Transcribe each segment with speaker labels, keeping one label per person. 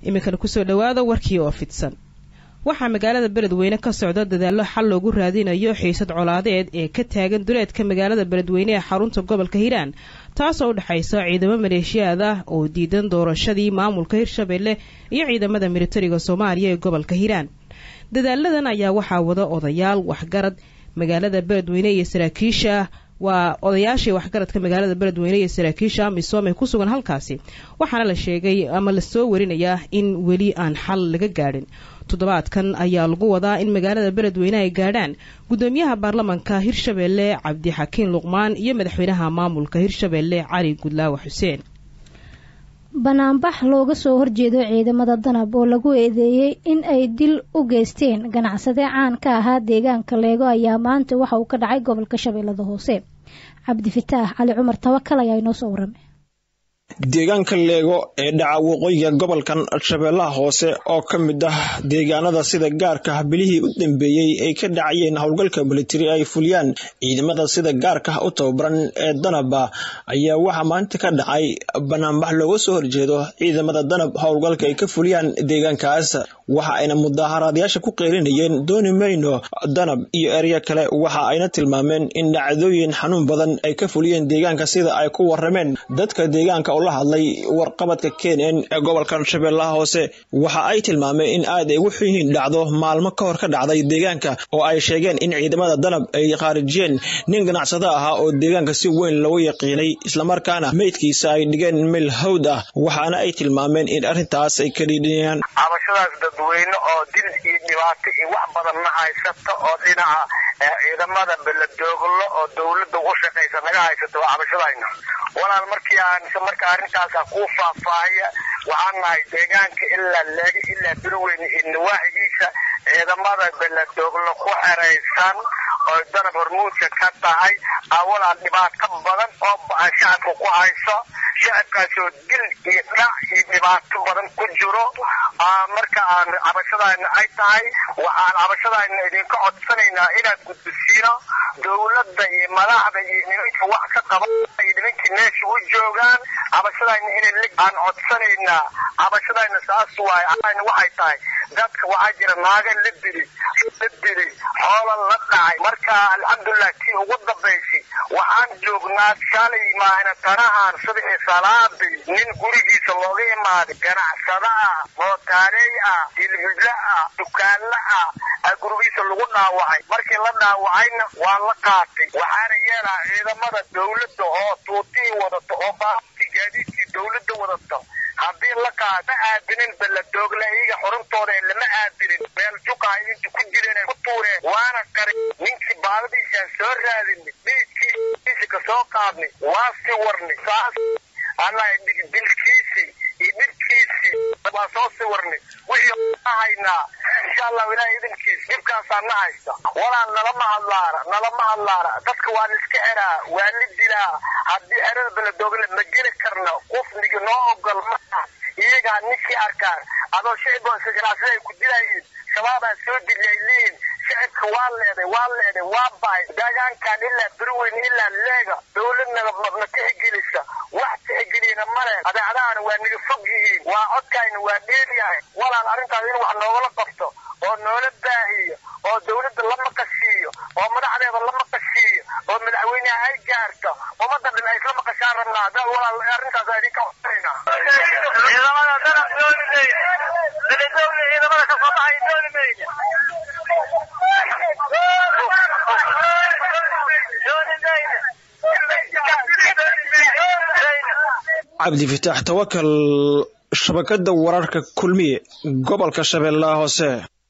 Speaker 1: iminkana kusoo dhowaada warkii oo fidsan waxaa magaalada beledweyne ka socda dadaallo xal loogu raadinayo xiisad colaadeed ee ka taagan duleedka magaalada beledweyne ee xarunta gobolka hiiraan taasoo u dhexaysa ciidamo maleeshiyaad ah oo diidan doorashadii maamulka hirshabelle iyo ciidamada militariga soomaaliya ee gobolka hiiraan dadaaladan ayaa waxaa wada odayaal waxgarad magaalada beledweyne iyo saraakiisha waa odayaashii waxgaradka magaalada beledweyne iyo saraakiisha amisom ee ku sugan halkaasi waxaana la sheegay ama lasoo warinayaa in weli aan xal laga gaadhin toddobaadkan ayaa lagu wadaa in magaalada beledweyne ay gaadhaan guddoomiyaha baarlamanka hirshabelle cabdixakiin luqmaan iyo madaxweynaha maamulka hirshabelle cali gudlaawa xuseen
Speaker 2: banaanbax looga soo horjeedo ciidamada danab oo lagu eedeeyey in ay dil u geysteen ganacsade caan ka ahaa deegaanka leego ayaa maanta waxa uu ka dhacay gobolka shabeellada hoose cabdifataax cali cumar tawakal ayaa inoo soo waramay
Speaker 3: deegaanka leego ee dhaca waqooyiga gobolkan shabeellaha hoose oo ka mid ah deegaanada sida gaarka ah bilihii u dambeeyey ay ka dhacayeen howlgalka militari ay fuliyaan ciidamada sida gaarka u tababaran ee danaba ayaa waxaa maanta ka dhacay banaanbax looga soo horjeedo ciidamada danab howlgalka ay ka fuliyaan deegaankaas waxa ayna mudaaharaadayaasha ku qeylinayeen dooni mayno danab iyo erya kale waxa ayna tilmaameen in dhacdooyin xanuun badan ay ka fuliyeen deegaanka sida ay ku warameen dadka deegaanka la hadlay warqabadka kenen ee gobolkan shabeellaha hoose waxa ay tilmaameen in aad ay ugu xun yihiin dhacdo maalmo ka hor ka dhacday deegaanka oo ay sheegeen in ciidamada danab ay khaarijiyeen nin ganacsado ahaa oo deegaanka si weyn loogu yaqiinay islamarkaana meydkiisa ay dhigeen meel hawd ah waxaana ay tilmaameen in arrintaas ay ka dhiidhinayaan
Speaker 4: cabashadaas dadweyne oo dil iyo dhibaato iyo wax badanna haysata oo dhinaca ciidamada beladooglo oo dowladda u shaqaysa naga haysato waa cabashadayna walaal markii aan marka arrintaasa kuu faahfaahaya waxaan nahay deegaanka ilaa leega ilaa birweyne iyo nawaaxigiisa ciidamada beladooglo ku xeraysan oo danab hormuudka ka tahay awalaal dhibaato badan oo ba-an shacabka ku hayso shacabkaasoo dil iyo dhac iyo dhibaato badan ku jiro marka aan cabashadayna ay tahay waxaan cabashadayna idinka codsanaynaa inaad gudbisiino dowladda iyo madaxda iyo nimanka wax ka qaba iyo nimankii meesha u joogaan cabashadayna inay aan codsanaynaa cabashadayna saas waaye ayna waxay tahay dadka waxaa jira naaga la dili la dili xoola la dhacay marka alxamdulilah tii ugu dambaysay waxaan joognaa shalay maahna tanahan sidii salaadii nin gurigiisa looga imaaday ganacsado ah mootaaley ah dilhidle ah dukaanle ah gurigiisa lagu dhaawacay markii la dhaawacayna waa la qaatay waxaana yeelaa ciidamada dowladda oo tuutii wadato oo baabtii gaadiidkii dowladda wadato haddii la qaad ma aadinin baladoogla iyaga xuruntooda ee lama aadinin meel juqaa inta ku jireen ku tuureen waana qari ninkii baadadiisaan soo raadinay dhiidkiisa ka soo qaadnay waa si warnay saas anaa dilkiisii iyo dhibkiisii waa soo siwarnay wixii haynaa insha allahu ilahay idinkiis dhibkaasaa na haysta walaan nalama hadlaara nalama hadlaara dadka waa la iska xeraa waa la dilaa haddii xerada beledoogle ma geli karna qufniga noo ogol maa iyagaa ninkii arkaan adoo shiciboosa ganacsada ay ku dilayiin shabaabaa soo diliyay leeyihin shicibka waa leeday waa leeday waa bahay deegaankan ilaa berweyn ilaa leega dowladnaga ma tixgelisa wax tixgeliyana male adeecdahana waa naga fog yihiin waa codkayna waa dheeryahay walaal arrintaas in wax noogala qabto oo noola baahiyo oo dowladda la maqashiiyo oo madaxdeeda la maqashiiyo oo madaxweyneha ay gaarto ummadda dhan ay isla maqashaan rabnaa da walaal arrintaas idinka codsanayna ciidamada danab dooli mayne beledowle ciidamada ka soo baxay dooli mayne
Speaker 3: cabdifitaax tawakal shabakada wararka kulmiye gobolka shabeellaha hoose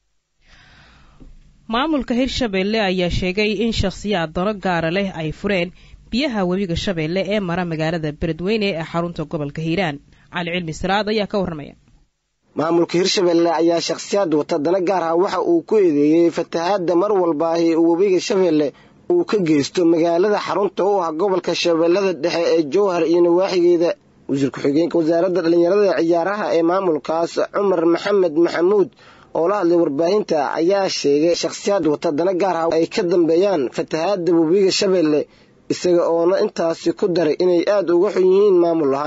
Speaker 1: maamulka hirshabelle ayaa sheegay in shakhsiyaad dano gaara leh ay fureen biyaha webiga shabeelle ee mara magaalada beledweyne ee xarunta gobolka hiiraan cali cilmi siraad ayaa ka warramaya
Speaker 5: maamulka hirshabelle ayaa shakhsiyaad wata dana gaar ah waxa uu ku eedeeyey fatahaadda mar walbaahi webiga shabeelle uu ka geysto magaalada xarunta u ah gobolka shabeellada dhexe ee jowhar iyo nawaaxigeeda wasiir ku-xigeenka wasaaradda dhallinyarada ciyaaraha ee maamulkaas cumar maxamed maxamuud oo la hadlay warbaahinta ayaa sheegay shakhsiyaad wata dana gaar ah ay ka dambeeyaan fatahaadda webiga shabeelle isaga oona intaasi ku daray inay aada uga xun yihiin maamul ahaan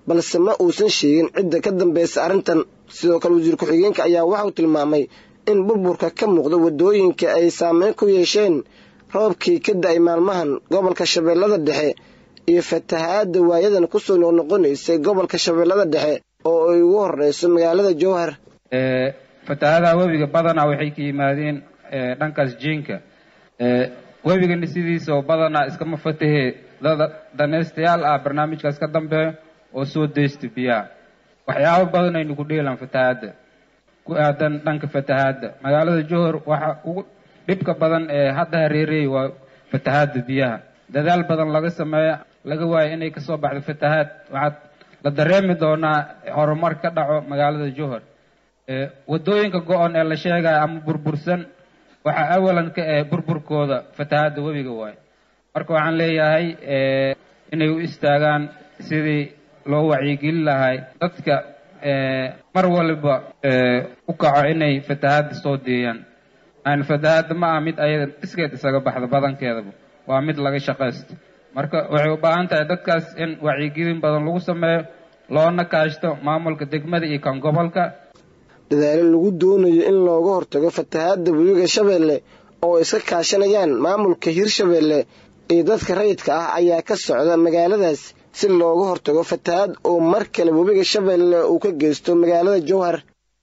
Speaker 5: balse ma uusan sheegin cidda ka dambaysa arrintan sidoo kale wasiir ku-xigeenka ayaa waxauu tilmaamay in burburka ka muuqda waddooyinka ay saameyn ku yeesheen roobkii ka da-ay maalmahan gobolka shabeellada dhexe iyo fatahaadda waayadan kusoo noqnoqonaysay gobolka shabeellada dhexe oo ay ugu horeyso magaalada jowhar
Speaker 6: fatahaadaha webiga badanaa waxay ka yimaadeen dhankaas jiinka webigana sidiisa oo badanaa iskama fatahee dada danaystayaal ah barnaamijkaas ka dambeeya oo soo daysta biyaha waxyaabo badan aynu ku dheelaan fatahaadda ku aadan dhanka fatahaadda magaalada johor waxa ugu dhibka badan ee hadda hareereeyay waa fatahaadda biyaha dadaal badan laga sameeya laga waayo inay kasoo baxdo fatahaad waxaad la dareemi doonaa horumar ka dhaco magaalada johor waddooyinka go-on ee la sheegaya ama burbursan waxaa awalan ka ah burburkooda fatahaadda webiga waayo marka waxaan leeyahay inay u istaagaan sidii loo wacyigelin lahay dadka mar waliba u kaco inay fatahaadda soo deeyaan aan fatahaadda ma aha mid ayada iskeed isaga baxda badankeedaba waa mid laga shaqaysto marka waxay u baahan tahay dadkaas in wacyigelin badan lagu sameeyo loona kaashto maamulka degmada iyo kan gobolka
Speaker 5: dadaalo lagu doonayo in looga hortago fatahaadda webiga shabeelle oo iska kaashanayaan maamulka hirshabeelle iyo dadka rayidka ah ayaa ka socda magaaladaas si looga hortago fatahaad oo mar kale webiga shabeelle uu ka geysto magaalada jowhar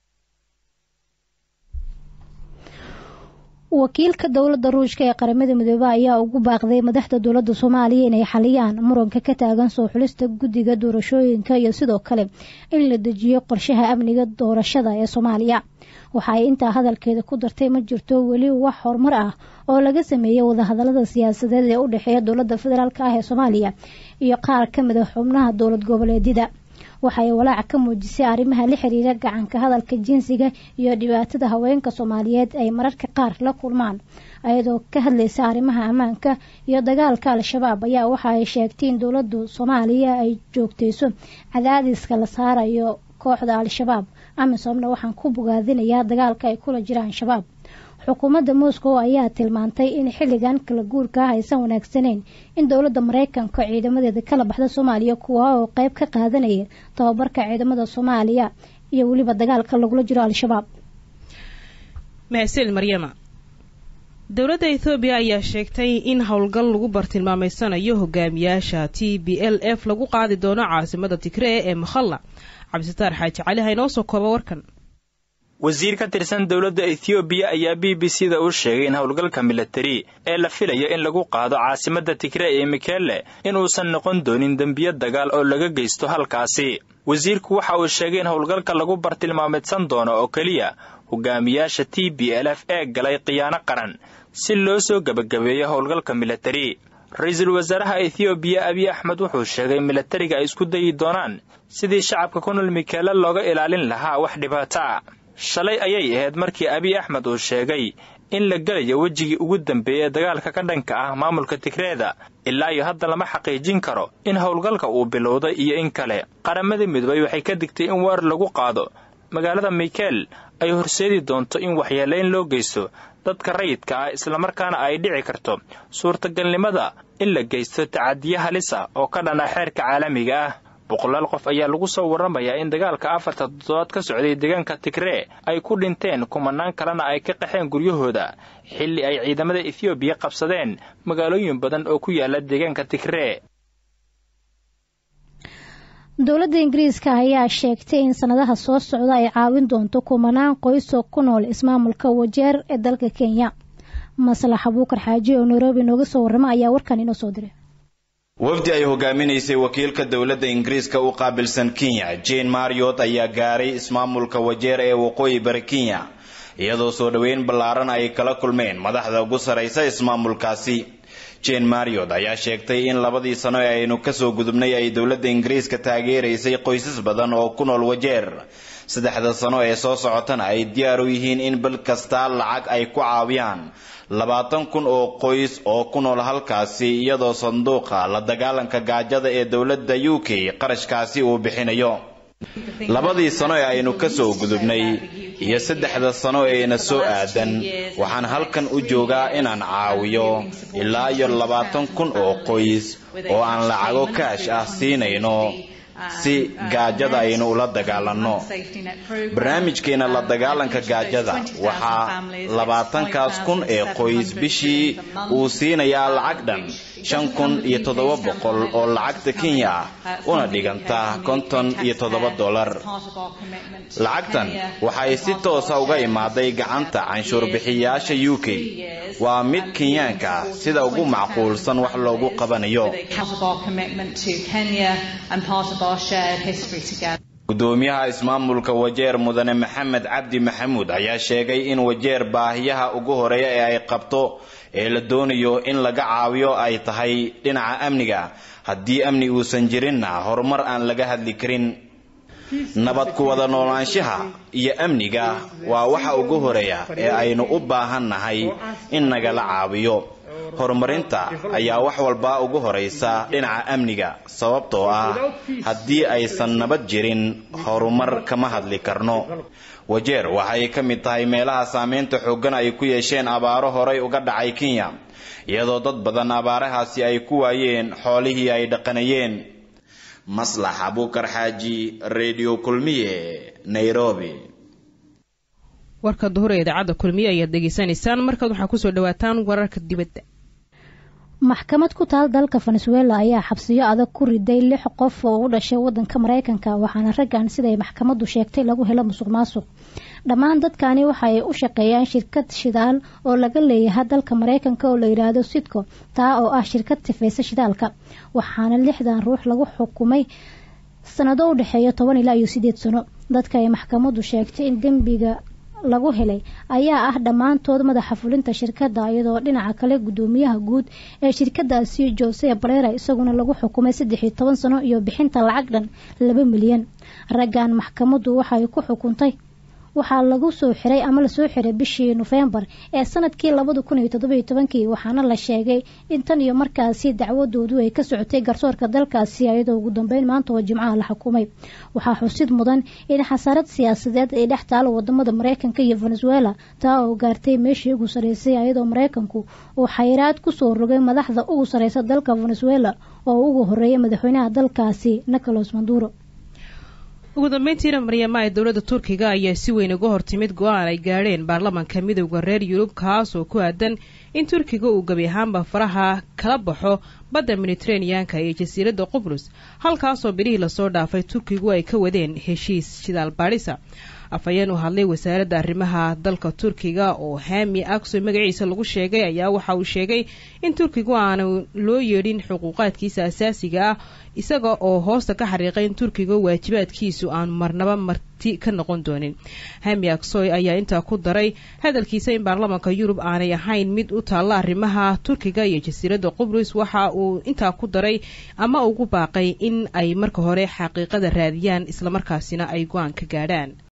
Speaker 2: wakiilka dowladda ruushka ee qaramada midoobe ayaa ugu baaqday madaxda dowladda soomaaliya inay xaliyaan muranka ka taagan soo xulista guddiga doorashooyinka iyo sidoo kale in la dejiyo qorshaha amniga doorashada ee soomaaliya waxa ay intaa hadalkeeda ku dartay ma jirto weli wax horumar ah oo laga sameeyey wadahadalada siyaasadeed ee u dhexeeya dowladda federaalk ah ee soomaaliya iyo qaar ka mid a xubnaha dowlad goboleedyada waxa ay walaaca ka muujisay arrimaha la xiriira gacanka hadalka jinsiga iyo dhibaatada haweenka soomaaliyeed ay mararka qaar la kulmaan ayadoo ka hadlaysa arrimaha ammaanka iyo dagaalka al-shabaab ayaa waxa ay sheegtay in dowladdu soomaaliya ay joogtayso cadaadiska la saarayo kooxda al-shabaab amisomna waxaan ku bogaadinayaa dagaalka ay kula jiraan shabaab xukuumadda moscow ayaa tilmaantay in xilligan kala guurka ah aysan wanaagsaneyn in dowladda maraykanka ciidamadeeda kala baxda soomaaliya kuwa oo qeyb ka qaadanaya tababarka ciidamada soomaaliya iyo weliba dagaalka lagula jiro al-shabaab
Speaker 1: mahadsanid maryama dowladda ethoobiya ayaa sheegtay in howlgal lagu bartilmaameysanayo hogaamiyaasha t b l f lagu qaadi doono caasimada tigree ee makhalla cabdisataar xaaji cali ha inoo soo kooba warkan
Speaker 7: wasiir ka tirsan dowladda ethoobiya ayaa b b c da u sheegay in howlgalka milatari ee la filayo in lagu qaado caasimadda tigree ee mikele inuusan noqon doonin dembiyo dagaal oo laga geysto halkaasi wasiirku waxa uu sheegay in howlgalka lagu bartilmaameedsan doono oo keliya hogaamiyaasha t b l f ee galay khiyaano qaran si loo soo gebagabeeyo howlgalka milatari ra-iisul wasaaraha ethoobiya abiy axmed wuxuu sheegay milatariga ay isku dayi doonaan sidii shacabka ku nool mikeele looga ilaalin lahaa wax dhibaato ah shalay ayay ahayd markii abiy axmed uu sheegay in la gelayo wejigii ugu dambeeyey dagaalka ka dhanka ah maamulka tigreeda ilaa iyo hadda lama xaqiijin karo in howlgalka uu bilowday iyo in kale qaramada midoobay waxay ka digtay in weer lagu qaado magaalada mikel ay horseedi doonto in waxyeelayn loo geysto dadka rayidka ah islamarkaana ay dhici karto suurtagalnimada in la geysto tacadiyo halisa oo ka dhan ah xeerka caalamiga ah boqolaal qof ayaa lagu soo warramayaa in dagaalka afarta toddobaad ka socday deegaanka tigree ay ku dhinteen kumanaan kalena ay ka qaxeen guryahooda xilli ay ciidamada ethoobiya qabsadeen magaalooyin badan oo ku yaala deegaanka tigree
Speaker 2: dowladda ingiriiska ayaa sheegtay in sanadaha soo socda ay caawin doonto kumanaan qoysoo ku nool ismaamulka wajeer ee dalka kenya maslax abuukar xaaji oo nairobi nooga soo warrama ayaa warkan inoo soo diray
Speaker 8: wafdi ay hogaaminaysay wakiilka dowladda ingiriiska u qaabilsan kenya jane mariot ayaa gaaray ismaamulka wajeer ee waqooyi bari kenya iyadoo soo dhoweyn ballaaran ay kala kulmeen madaxda ugu saraysa ismaamulkaasi jane mariot ayaa sheegtay in labadii sano ee aynu kasoo gudubnay ay dowladda ingiriiska taageeraysay qoysas badan oo ku nool wajeer saddexda sano ee soo socotana ay diyaar u yihiin in bil kasta lacag ay ku caawiyaan labaatan kun oo qoys oo ku nool halkaasi iyadoo sanduuqa la dagaalanka gaajada ee dowladda u k qarashkaasi uu bixinayo labadii sano ee aynu kasoo gudubnay iyo saddexda sano eena soo aadan waxaan halkan u joogaa inaan caawiyo ilaa iyo labaatan kun oo qoys oo aan lacago kaash ah siinayno si gaajada aynu ula dagaalanno barnaamijkeena la dagaalanka gaajada waxaa labaatankaas kun ee qoys bishii uu siinayaa lacag dhan shan kun iyo toddoba boqol oo lacagta kenya ah una dhiganta konton iyo toddoba dollar lacagtan waxay si toosa uga imaaday gacanta canshuurbixiyayaasha u k waa mid kenyaanka ah sida ugu macquulsan wax loogu qabanayo gudoomiyaha ismaamulka wajeer mudane maxamed cabdi maxamuud ayaa sheegay in wajeer baahiyaha ugu horeeya ee ay qabto ee la doonayo in laga caawiyo ay tahay dhinaca amniga haddii amni uusan jirinna horumar aan laga hadli karin nabad ku wada noolaanshaha iyo amniga waa waxa ugu horeeya ee aynu u baahan nahay in nagala caawiyo horumarinta ayaa wax walba ugu horaysa dhinaca amniga sababtoo ah haddii aysan nabad jirin horumar kama hadli karno wajeer waxay ka mid tahay meelaha saameynta xooggan ay ku yeesheen abaaro horay uga dhacay kenya iyadoo dad badan abaarahaasi ay ku waayeen xoolihii ay dhaqanayeen maslax abuukar xaaji redio kulmiye nairobi
Speaker 1: warka duhur ee idaacadda kulmiye ayaad degeysanaysaan markaad waxaa kusoo dhawaataan wararka dibadda
Speaker 2: maxkamad ku taal dalka venezuela ayaa xabsiyo adag ku riday lix qof oo u dhashay wadanka mareykanka waxaana raggan siday maxkamaddu sheegtay lagu helo musuq maasuq dhammaan dadkani waxa ay u shaqeeyaan shirkad shidaal oo laga leeyahay dalka mareykanka oo la yidhaahdo sidco taa oo ah shirkad sifeysa shidaalka waxaana lixdan ruux lagu xukumay sanado u dhexeeya toban ilaa iyo sideed sano dadka ay maxkamaddu sheegtay in dembiga lagu helay ayaa ah dhammaantood madaxa fulinta shirkadda iyadoo dhinaca kale guddoomiyaha guud ee shirkadaasi jose barera isaguna lagu xukumay saddex iyo toban sano iyo bixinta lacag dhan laba milyan raggan maxkamaddu waxay ku xukuntay waxaa lagu soo xiray ama lasoo xiray bishii nofembar ee sanadkii labada kun iyo toddoba iyo tobankii waxaana la sheegay in tan iyo markaasi dacwadoodu ay ka socotay garsoorka dalkaasi iyadoo ugu dambeyn maanta oo jimcaha la xukumay waxaa xusid mudan in xasaarad siyaasadeed ay dhex taalo wadamada mareykanka iyo venezuela taa oo gaartay meeshii ugu sarreysay iyadoo mareykanku uu xayiraad kusoo rogay madaxda ugu sarreysa dalka venezuela oo ugu horeeyay madaxweynaha dalkaasi nicolas maduro
Speaker 1: ugu dambeyntiina maryama ee dowladda turkiga ayaa si weyn uga hortimid go-aan ay gaadheen baarlamanka midowda reer yurub kaas oo ku aadan in turkiga uu gebi ahaanba faraha kala baxo badda mediteraneanka iyo jasiiradda qubrus halkaasoo bilihii lasoo dhaafay turkigu ay ka wadeen heshiis shidaal baadhisa afhayeen u hadlay wasaaradda arrimaha dalka turkiga oo hami akso magaciisa lagu sheegay ayaa waxa uu sheegay in turkigu aanu loo yeedhin xuquuqaadkiisa asaasiga ah isaga oo hoosta ka xariiqay in turkiga waajibaadkiisu aanu marnaba marti ka noqon doonin hami aksoy ayaa intaa ku daray hadalkiisa in baarlamanka yurub aanay ahayn mid u taalla arrimaha turkiga iyo jasiiradda qubrus waxa uu intaa ku daray ama ugu baaqay in ay marka hore xaqiiqada raadiyaan islamarkaasina ay go-aan ka gaadhaan